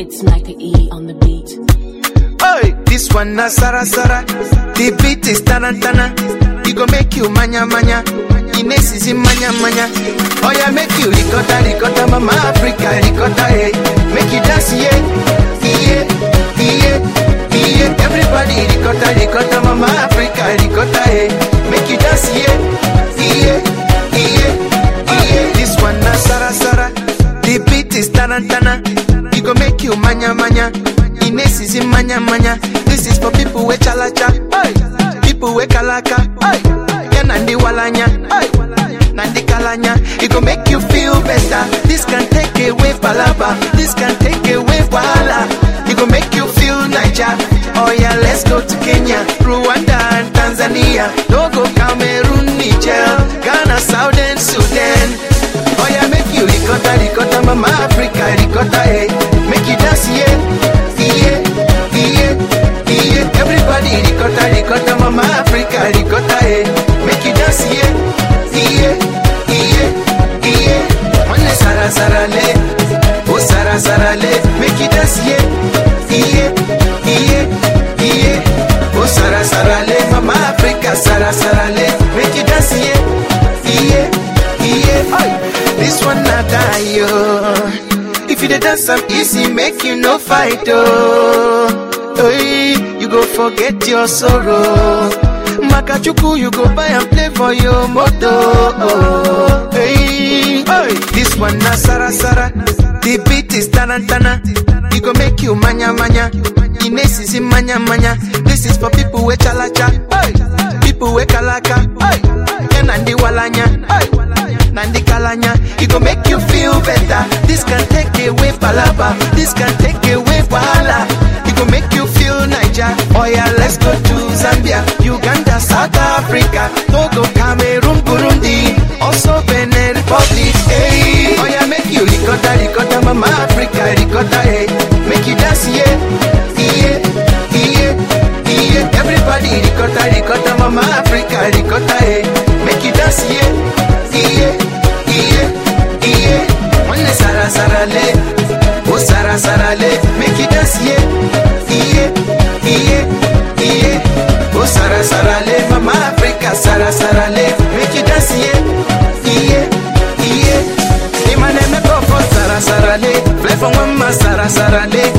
It's Micah E on the beat. Hey, this one na Sara Sara. The beat is tarantana. It go make you manya manya. Ines is in manya manya. Oh yeah, make you ricotta ricotta, mama Africa ricotta, hey. Make you dance, yeah, yeah, yeah, yeah. Everybody ricotta ricotta, mama Africa ricotta, hey. Make you dance, yeah, yeah, yeah, yeah. This one na Sara Sara. The beat is tarantana. It go make you manya manya. Ines is in manya manya. This is for people with chalacha, hey. People with kalaka, hey. Yeah, nandi walanya, hey. Nandi kalanya. It go make you feel better. This can take away palaba. This can take away wahala. It go make you feel Niger. Oh yeah, let's go to Kenya, Rwanda and Tanzania. Togo, Cameroon, Niger, Ghana, Southern Sudan. Oh yeah, make you ricotta, ricotta, mama Africa, ricotta, hey. Make you dance, yeah, yeah, yeah, yeah. Everybody ricotta, ricotta, mama Africa, ricotta, hey. Make you dance, yeah, yeah, yeah, yeah. One sara sara le, oh sara sara le. Make you dance, yeah, yeah, yeah, yeah. Oh sara sara le, mama Africa, sara sara le. Make you dance, yeah, yeah, yeah. Oi. This one not die, yo. If you dey dance am easy, make you no fight, oh. Hey, you go forget your sorrow. Makachuku, you go buy and play for your moto. Oh, hey, hey. This one na Sara Sara. The beat is tarantana. It go make you manya manya. Ines is in manya manya. This is for people with chalacha. Hey, people with kalaka. Hey, yeah, nandi walanya. Hey. Nandi Kalanya, it go make you feel better. This can take away palaba, this can take away wahala. It go make you feel Niger. Oh yeah, let's go to Zambia, Uganda, South Africa, Togo, Cameroon, Burundi, also Benin Republic. Hey, oh yeah, make you ricotta, ricotta, mama Africa, ricotta, hey. Make you dance, yeah, yeah, yeah, yeah. Everybody ricotta, ricotta, mama Africa, ricotta, hey. Make you dance, yeah, yeah, yeah, yeah. One sara sara le, oh sara sara le. Make you dance, yeah, yeah, yeah, yeah. Oh sara sara le, mama Africa, sara sara le. Make you dance, yeah, yeah, yeah. Imane me go for sara sara le, fly from one ma sara sara le.